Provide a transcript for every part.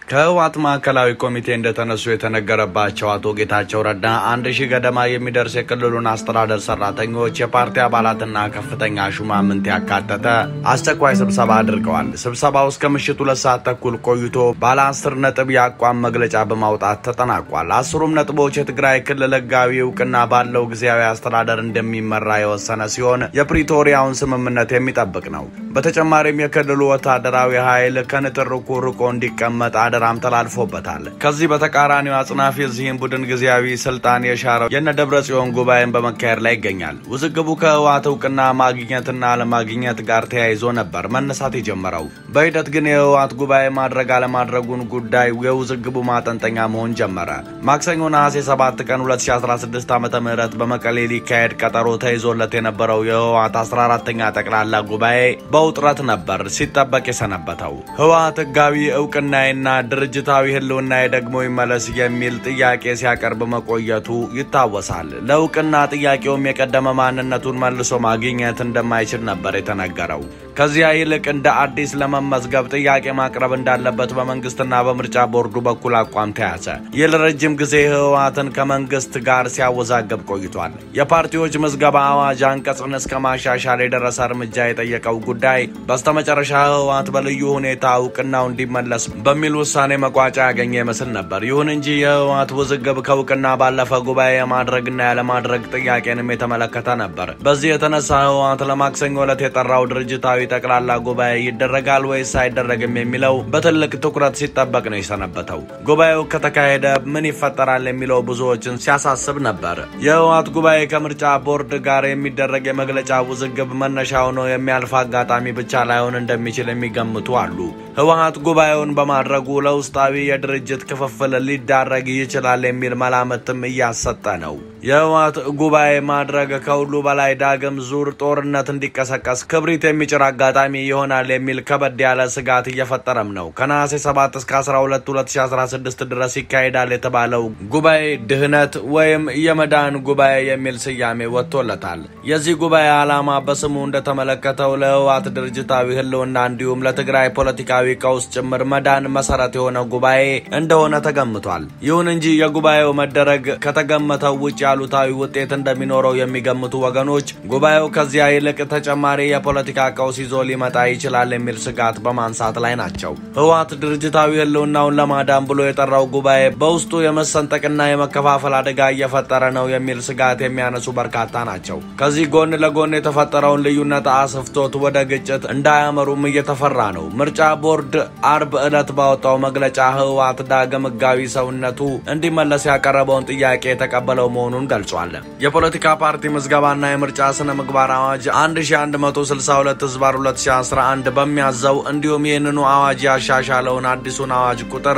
ከህወሓት ማዕከላዊ ኮሚቴ እንደተነሱ የተነገረባቸው አቶ ጌታቸው ረዳ አንድ ሺህ ገደማ የሚደርስ የክልሉን አስተዳደር ሰራተኞች፣ የፓርቲ አባላትና ከፍተኛ ሹማምንት ያካተተ አስቸኳይ ስብሰባ አድርገዋል። ስብሰባው እስከ ምሽት ሁለት ሰዓት ተኩል ቆይቶ ባለ አስር ነጥብ የአቋም መግለጫ በማውጣት ተጠናቋል። አስሩም ነጥቦች የትግራይ ክልል ህጋዊ እውቅና ባለው ጊዜያዊ አስተዳደር እንደሚመራ የወሰነ ሲሆን የፕሪቶሪያውን ስምምነት የሚጠብቅ ነው። በተጨማሪም የክልሉ ወታደራዊ ኃይል ከንትርኩ ርቆ እንዲቀመጥ አደራም ተላልፎበታል። ከዚህ በተቃራኒው አጽናፍ የዚህን ቡድን ጊዜያዊ ስልጣን የሻረው የነ ደብረ ጽዮን ጉባኤን በመካሄድ ላይ ይገኛል። ውዝግቡ ከህወሓት እውቅና ማግኘትና አለማግኘት ጋር ተያይዞ ነበር መነሳት የጀመረው። በሂደት ግን የህወሓት ጉባኤ ማድረግ አለማድረጉን ጉዳይ የውዝግቡ ማጠንጠኛ መሆን ጀመረ። ማክሰኞ ነሐሴ 7 ቀን 2016 ዓ ም በመቀሌ ሊካሄድ ቀጠሮ ተይዞለት የነበረው የህወሓት 14ተኛ ጠቅላላ ጉባኤ በውጥረት ነበር ሲጠበቅ የሰነበተው። ህወሓት ህጋዊ እውቅናዬና ድርጅታዊ ህልውናዬ ደግሞ ይመለስ የሚል ጥያቄ ሲያቀርብ መቆየቱ ይታወሳል። ለእውቅና ጥያቄውም የቀደመ ማንነቱን መልሶ ማግኘት እንደማይችል ነበር የተነገረው። ከዚያ ይልቅ እንደ አዲስ ለመመዝገብ ጥያቄ ማቅረብ እንዳለበት በመንግስትና በምርጫ ቦርዱ በኩል አቋም ተያዘ። ይህ ለረጅም ጊዜ ህወሓትን ከመንግስት ጋር ሲያወዛገብ ቆይቷል። የፓርቲዎች ምዝገባ አዋጅ አንቀጽን እስከ ማሻሻል የደረሰ እርምጃ የጠየቀው ጉዳይ በስተመጨረሻ ህወሓት በልዩ ሁኔታ እውቅናው እንዲመለስ በሚል ውሳኔ መቋጫ ያገኘ ይመስል ነበር። ይሁን እንጂ የህወሓት ውዝግብ ከእውቅና ባለፈ ጉባኤ የማድረግና ያለማድረግ ጥያቄንም የተመለከተ ነበር። በዚህ የተነሳ ህወሓት ለማክሰኞ ዕለት የጠራው ድርጅታዊ ጠቅላላ ጉባኤ ይደረጋል ወይስ አይደረግም የሚለው በትልቅ ትኩረት ሲጠበቅ ነው የሰነበተው። ጉባኤው ከተካሄደ ምን ይፈጠራል የሚለው ብዙዎችን ሲያሳስብ ነበር። የህወሓት ጉባኤ ከምርጫ ቦርድ ጋር የሚደረግ የመግለጫ ውዝግብ መነሻ ሆኖ የሚያልፍ አጋጣሚ ብቻ ላይሆን እንደሚችል የሚገምቱ አሉ። ህወሓት ጉባኤውን በማድረጉ ለውስጣዊ የድርጅት ክፍፍል ሊዳረግ ይችላል የሚል መላምትም እያሰጠ ነው። የህወሓት ጉባኤ ማድረግ ከሁሉ በላይ ዳግም ዙር ጦርነት እንዲቀሰቀስ ክብሪት የሚጭር አጋጣሚ ይሆናል የሚል ከበድ ያለ ስጋት እየፈጠረም ነው። ከነሐሴ 7 እስከ 12 2016 ድረስ ይካሄዳል የተባለው ጉባኤ ድህነት ወይም የመዳን ጉባኤ የሚል ስያሜ ወጥቶለታል። የዚህ ጉባኤ ዓላማ በስሙ እንደተመለከተው ለህወሓት ድርጅታዊ ህልውና እንዲሁም ለትግራይ ፖለቲካዊ ቀውስ ጭምር መዳን መሰረት የሆነ ጉባኤ እንደሆነ ተገምቷል። ይሁን እንጂ የጉባኤው መደረግ ከተገመተው ውጭ አሉታዊ ውጤት እንደሚኖረው የሚገምቱ ወገኖች ጉባኤው ከዚያ ይልቅ ተጨማሪ የፖለቲካ ቀውስ ይዞ ሊመጣ ይችላል የሚል ስጋት በማንሳት ላይ ናቸው። ህወሓት ድርጅታዊ ህልውናውን ለማዳን ብሎ የጠራው ጉባኤ በውስጡ የመሰንጠቅና የመከፋፈል አደጋ እየፈጠረ ነው የሚል ስጋት የሚያነሱ በርካታ ናቸው። ከዚህ ጎን ለጎን የተፈጠረውን ልዩነት አስፍቶት ወደ ግጭት እንዳያመሩም እየተፈራ ነው። ምርጫ ቦርድ አርብ ዕለት ባወጣው መግለጫ ህወሓት ዳግም ህጋዊ ሰውነቱ እንዲመለስ ያቀረበውን ጥያቄ የተቀበለው መሆኑን ገልጿል። የፖለቲካ ፓርቲ ምዝገባና የምርጫ ስነ ምግባር አዋጅ 1162 ህዝባር 2011 በሚያዘው እንዲሁም ይህንኑ አዋጅ ያሻሻለውን አዲሱን አዋጅ ቁጥር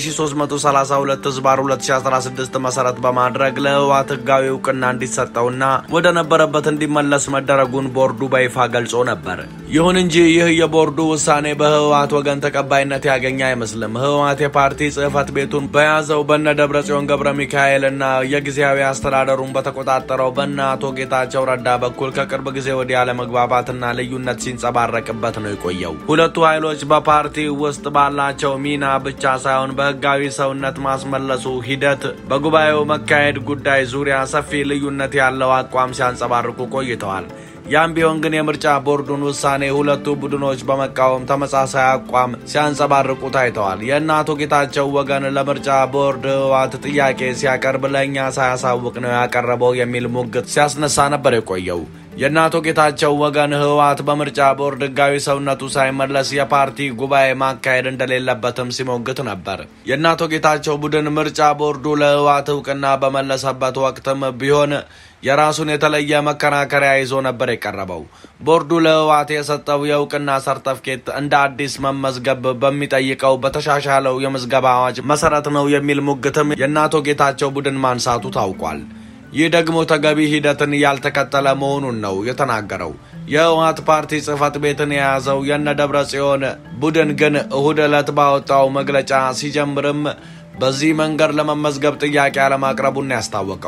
1332 ህዝባር 2016 መሰረት በማድረግ ለህወሓት ህጋዊ እውቅና እንዲሰጠውና ወደ ነበረበት እንዲመለስ መደረጉን ቦርዱ በይፋ ገልጾ ነበር። ይሁን እንጂ ይህ የቦርዱ ውሳኔ በህወሓት ወገን ተቀባይነት ያገኘ አይመስልም። ህወሓት የፓርቲ ጽህፈት ቤቱን በያዘው በነ ደብረ ጽዮን ገብረ ሚካኤል እና የጊዜያዊ አስተዳደሩን በተቆጣጠረው በነ አቶ ጌታቸው ረዳ በኩል ከቅርብ ጊዜ ወዲህ አለመግባባትና ልዩነት ሲንጸባረቅበት ነው የቆየው። ሁለቱ ኃይሎች በፓርቲ ውስጥ ባላቸው ሚና ብቻ ሳይሆን በህጋዊ ሰውነት ማስመለሱ ሂደት በጉባኤው መካሄድ ጉዳይ ዙሪያ ሰፊ ልዩነት ያለው አቋም ሲያንጸባርቁ ቆይተዋል። ያም ቢሆን ግን የምርጫ ቦርዱን ውሳኔ ሁለቱ ቡድኖች በመቃወም ተመሳሳይ አቋም ሲያንጸባርቁ ታይተዋል። የእነ አቶ ጌታቸው ወገን ለምርጫ ቦርድ ህወሓት ጥያቄ ሲያቀርብ ለእኛ ሳያሳውቅ ነው ያቀረበው የሚል ሙግት ሲያስነሳ ነበር የቆየው። የእነ አቶ ጌታቸው ወገን ህወሓት በምርጫ ቦርድ ህጋዊ ሰውነቱ ሳይመለስ የፓርቲ ጉባኤ ማካሄድ እንደሌለበትም ሲሞግት ነበር። የእነ አቶ ጌታቸው ቡድን ምርጫ ቦርዱ ለህወሓት እውቅና በመለሰበት ወቅትም ቢሆን የራሱን የተለየ መከራከሪያ ይዞ ነበር የቀረበው። ቦርዱ ለህወሓት የሰጠው የእውቅና ሰርተፍኬት እንደ አዲስ መመዝገብ በሚጠይቀው በተሻሻለው የምዝገባ አዋጅ መሰረት ነው የሚል ሙግትም የእነ አቶ ጌታቸው ቡድን ማንሳቱ ታውቋል። ይህ ደግሞ ተገቢ ሂደትን ያልተከተለ መሆኑን ነው የተናገረው። የህወሓት ፓርቲ ጽህፈት ቤትን የያዘው የነ ደብረ ጽዮን ቡድን ግን እሁድ ዕለት ባወጣው መግለጫ ሲጀምርም በዚህ መንገድ ለመመዝገብ ጥያቄ አለማቅረቡን ያስታወቀው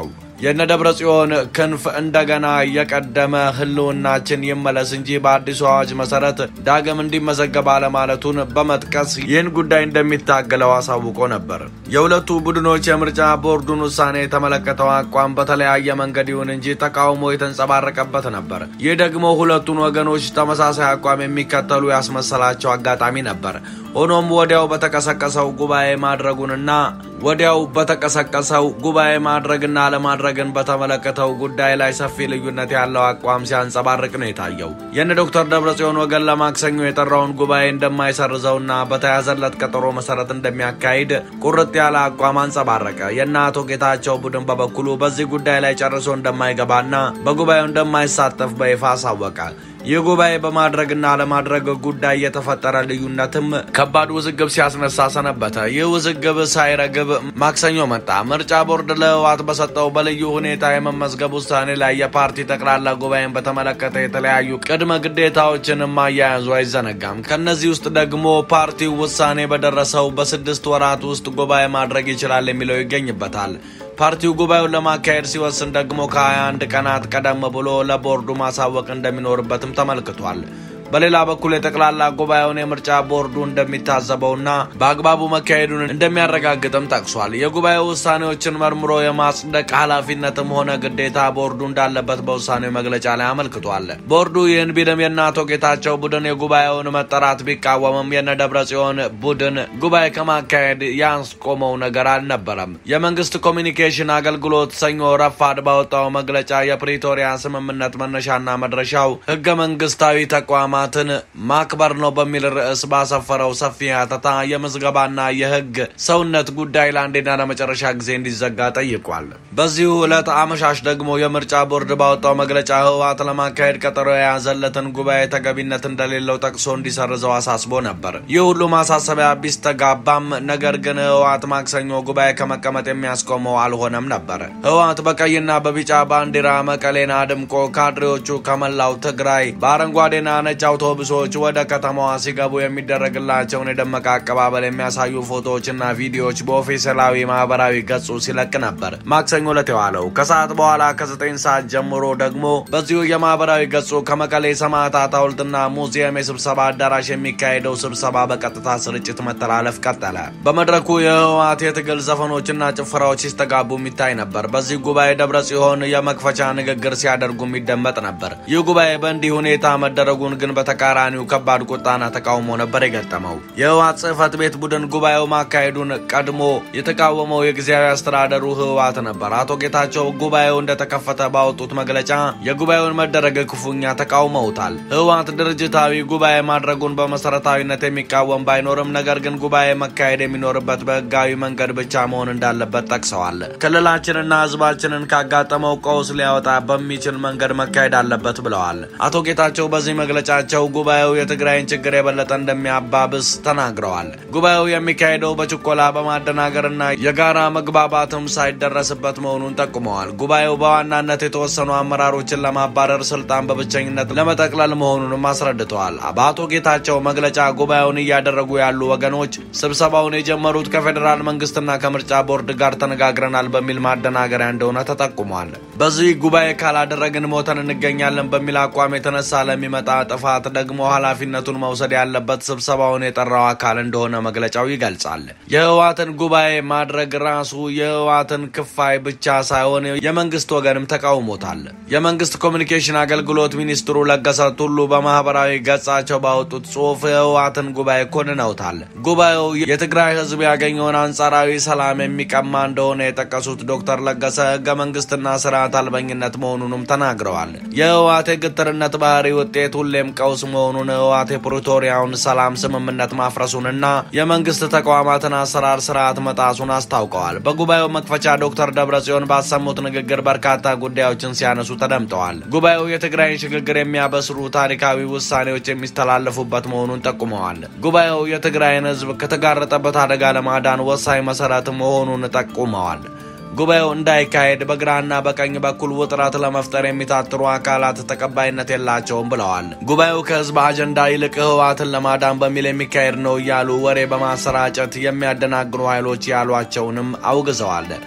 የነ ደብረ ጽዮን ክንፍ እንደገና የቀደመ ህልውናችን ይመለስ እንጂ በአዲሱ አዋጅ መሰረት ዳግም እንዲመዘገብ አለማለቱን በመጥቀስ ይህን ጉዳይ እንደሚታገለው አሳውቆ ነበር። የሁለቱ ቡድኖች የምርጫ ቦርዱን ውሳኔ የተመለከተው አቋም በተለያየ መንገድ ይሁን እንጂ ተቃውሞ የተንጸባረቀበት ነበር። ይህ ደግሞ ሁለቱን ወገኖች ተመሳሳይ አቋም የሚከተሉ ያስመሰላቸው አጋጣሚ ነበር። ሆኖም ወዲያው በተቀሰቀሰው ጉባኤ ማድረጉንና ወዲያው በተቀሰቀሰው ጉባኤ ማድረግና አለማድረግን በተመለከተው ጉዳይ ላይ ሰፊ ልዩነት ያለው አቋም ሲያንጸባርቅ ነው የታየው። የነ ዶክተር ደብረጽዮን ወገን ለማክሰኞ የጠራውን ጉባኤ እንደማይሰርዘውና በተያዘለት ቀጠሮ መሰረት እንደሚያካሂድ ቁርጥ ያለ አቋም አንጸባረቀ። የነ አቶ ጌታቸው ቡድን በበኩሉ በዚህ ጉዳይ ላይ ጨርሶ እንደማይገባና በጉባኤው እንደማይሳተፍ በይፋ አሳወቀ። ይህ ጉባኤ በማድረግና አለማድረግ ጉዳይ የተፈጠረ ልዩነትም ከባድ ውዝግብ ሲያስነሳ ሰነበተ። ይህ ውዝግብ ሳይረግብ ማክሰኞ መጣ። ምርጫ ቦርድ ለህወሓት በሰጠው በልዩ ሁኔታ የመመዝገብ ውሳኔ ላይ የፓርቲ ጠቅላላ ጉባኤን በተመለከተ የተለያዩ ቅድመ ግዴታዎችንም አያያዙ አይዘነጋም። ከነዚህ ውስጥ ደግሞ ፓርቲው ውሳኔ በደረሰው በስድስት ወራት ውስጥ ጉባኤ ማድረግ ይችላል የሚለው ይገኝበታል። ፓርቲው ጉባኤውን ለማካሄድ ሲወስን ደግሞ ከ21 ቀናት ቀደም ብሎ ለቦርዱ ማሳወቅ እንደሚኖርበትም ተመልክቷል። በሌላ በኩል የጠቅላላ ጉባኤውን የምርጫ ቦርዱ እንደሚታዘበውና በአግባቡ መካሄዱን እንደሚያረጋግጥም ጠቅሷል። የጉባኤው ውሳኔዎችን መርምሮ የማጽደቅ ኃላፊነትም ሆነ ግዴታ ቦርዱ እንዳለበት በውሳኔው መግለጫ ላይ አመልክቷል። ቦርዱ ይህን ቢልም የእነ አቶ ጌታቸው ቡድን የጉባኤውን መጠራት ቢቃወምም የነ ደብረ ጽዮን ቡድን ጉባኤ ከማካሄድ ያስቆመው ነገር አልነበረም። የመንግስት ኮሚኒኬሽን አገልግሎት ሰኞ ረፋድ ባወጣው መግለጫ የፕሪቶሪያ ስምምነት መነሻና መድረሻው ህገ መንግስታዊ ተቋማ ትን ማክበር ነው በሚል ርዕስ ባሰፈረው ሰፊ ሀተታ የምዝገባና የህግ ሰውነት ጉዳይ ለአንዴና ለመጨረሻ ጊዜ እንዲዘጋ ጠይቋል። በዚሁ ዕለት አመሻሽ ደግሞ የምርጫ ቦርድ ባወጣው መግለጫ ህወሓት ለማካሄድ ቀጠሮ የያዘለትን ጉባኤ ተገቢነት እንደሌለው ጠቅሶ እንዲሰርዘው አሳስቦ ነበር። ይህ ሁሉ ማሳሰቢያ ቢስተጋባም ነገር ግን ህወሓት ማክሰኞ ጉባኤ ከመቀመጥ የሚያስቆመው አልሆነም ነበር። ህወሓት በቀይና በቢጫ ባንዲራ መቀሌን አድምቆ ካድሬዎቹ ከመላው ትግራይ በአረንጓዴና ነጭ አውቶቡሶች ወደ ከተማዋ ሲገቡ የሚደረግላቸውን የደመቀ አቀባበል የሚያሳዩ ፎቶዎችና ቪዲዮዎች በኦፊሴላዊ ማህበራዊ ገጹ ሲለቅ ነበር። ማክሰኞ ዕለት የዋለው ከሰዓት በኋላ ከዘጠኝ ሰዓት ጀምሮ ደግሞ በዚሁ የማህበራዊ ገጹ ከመቀሌ ሰማዕታት ሐውልትና ሙዚየም የስብሰባ አዳራሽ የሚካሄደው ስብሰባ በቀጥታ ስርጭት መተላለፍ ቀጠለ። በመድረኩ የህወሓት የትግል ዘፈኖችና ጭፈራዎች ሲስተጋቡ የሚታይ ነበር። በዚህ ጉባኤ ደብረ ጽዮን የመክፈቻ ንግግር ሲያደርጉ የሚደመጥ ነበር። ይህ ጉባኤ በእንዲህ ሁኔታ መደረጉን ግን በተቃራኒው ከባድ ቁጣና ተቃውሞ ነበር የገጠመው። የህወሓት ጽህፈት ቤት ቡድን ጉባኤው ማካሄዱን ቀድሞ የተቃወመው የጊዜያዊ አስተዳደሩ ህወሓት ነበር። አቶ ጌታቸው ጉባኤው እንደተከፈተ ባወጡት መግለጫ የጉባኤውን መደረግ ክፉኛ ተቃውመውታል። ህወሓት ድርጅታዊ ጉባኤ ማድረጉን በመሰረታዊነት የሚቃወም ባይኖርም ነገር ግን ጉባኤ መካሄድ የሚኖርበት በህጋዊ መንገድ ብቻ መሆን እንዳለበት ጠቅሰዋል። ክልላችንና ህዝባችንን ካጋጠመው ቀውስ ሊያወጣ በሚችል መንገድ መካሄድ አለበት ብለዋል። አቶ ጌታቸው በዚህ መግለጫቸው ጉባኤው የትግራይን ችግር የበለጠ እንደሚያባብስ ተናግረዋል። ጉባኤው የሚካሄደው በችኮላ በማደናገርና የጋራ መግባባትም ሳይደረስበት መሆኑን ጠቁመዋል። ጉባኤው በዋናነት የተወሰኑ አመራሮችን ለማባረር ስልጣን በብቸኝነት ለመጠቅለል መሆኑንም አስረድተዋል። በአቶ ጌታቸው መግለጫ ጉባኤውን እያደረጉ ያሉ ወገኖች ስብሰባውን የጀመሩት ከፌዴራል መንግስትና ከምርጫ ቦርድ ጋር ተነጋግረናል በሚል ማደናገሪያ እንደሆነ ተጠቁሟል። በዚህ ጉባኤ ካላደረግን ሞተን እንገኛለን በሚል አቋም የተነሳ ለሚመጣ ጥፋት ደግሞ ኃላፊነቱን መውሰድ ያለበት ስብሰባውን የጠራው አካል እንደሆነ መግለጫው ይገልጻል። የህወሓትን ጉባኤ ማድረግ ራሱ የህወሓትን ክፋይ ብቻ ሳይሆን የመንግስት ወገንም ተቃውሞታል። የመንግስት ኮሚኒኬሽን አገልግሎት ሚኒስትሩ ለገሰ ቱሉ በማህበራዊ ገጻቸው ባወጡት ጽሁፍ የህወሓትን ጉባኤ ኮንነውታል። ጉባኤው የትግራይ ህዝብ ያገኘውን አንጻራዊ ሰላም የሚቀማ እንደሆነ የጠቀሱት ዶክተር ለገሰ ህገ መንግስትና ስርዓት አልበኝነት መሆኑንም ተናግረዋል። የህወሓት የግትርነት ባህሪ ውጤት ሁሌም ቀውስ መሆኑን ህወሓት የፕሪቶሪያውን ሰላም ስምምነት ማፍረሱንና የመንግስት ተቋማትን አሰራር ስርዓት መጣሱን አስታውቀዋል። በጉባኤው መክፈቻ ዶክተር ደብረጽዮን ባሰሙት ንግግር በርካታ ጉዳዮችን ሲያነሱ ተደምጠዋል። ጉባኤው የትግራይን ሽግግር የሚያበስሩ ታሪካዊ ውሳኔዎች የሚስተላለፉበት መሆኑን ጠቁመዋል። ጉባኤው የትግራይን ህዝብ ከተጋረጠበት አደጋ ለማዳን ወሳኝ መሰረት መሆኑን ጠቁመዋል። ጉባኤው እንዳይካሄድ በግራና በቀኝ በኩል ውጥረት ለመፍጠር የሚታትሩ አካላት ተቀባይነት የላቸውም ብለዋል። ጉባኤው ከህዝብ አጀንዳ ይልቅ ህወሓትን ለማዳን በሚል የሚካሄድ ነው እያሉ ወሬ በማሰራጨት የሚያደናግሩ ኃይሎች ያሏቸውንም አውግዘዋል።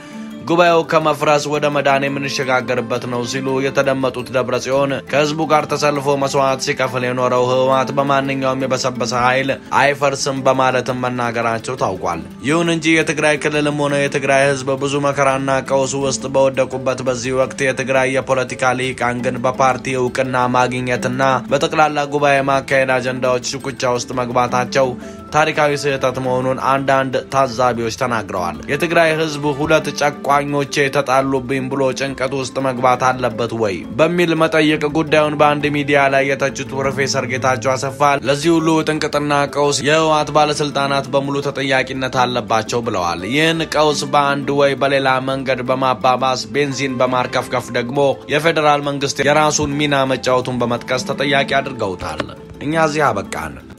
ጉባኤው ከመፍረስ ወደ መዳን የምንሸጋገርበት ነው ሲሉ የተደመጡት ደብረ ጽዮን ከህዝቡ ጋር ተሰልፎ መስዋዕት ሲከፍል የኖረው ህወሓት በማንኛውም የበሰበሰ ኃይል አይፈርስም በማለትም መናገራቸው ታውቋል። ይሁን እንጂ የትግራይ ክልልም ሆነ የትግራይ ህዝብ ብዙ መከራና ቀውስ ውስጥ በወደቁበት በዚህ ወቅት የትግራይ የፖለቲካ ልሂቃን ግን በፓርቲ እውቅና ማግኘትና በጠቅላላ ጉባኤ ማካሄድ አጀንዳዎች ሽኩቻ ውስጥ መግባታቸው ታሪካዊ ስህተት መሆኑን አንዳንድ ታዛቢዎች ተናግረዋል። የትግራይ ህዝብ ሁለት ጨቋኞቼ ተጣሉብኝ ብሎ ጭንቀት ውስጥ መግባት አለበት ወይ በሚል መጠይቅ ጉዳዩን በአንድ ሚዲያ ላይ የተቹት ፕሮፌሰር ጌታቸው አሰፋ ለዚህ ሁሉ ጥንቅጥና ቀውስ የህወሓት ባለስልጣናት በሙሉ ተጠያቂነት አለባቸው ብለዋል። ይህን ቀውስ በአንድ ወይ በሌላ መንገድ በማባባስ ቤንዚን በማርከፍከፍ ደግሞ የፌዴራል መንግስት የራሱን ሚና መጫወቱን በመጥቀስ ተጠያቂ አድርገውታል። እኛ እዚህ አበቃን።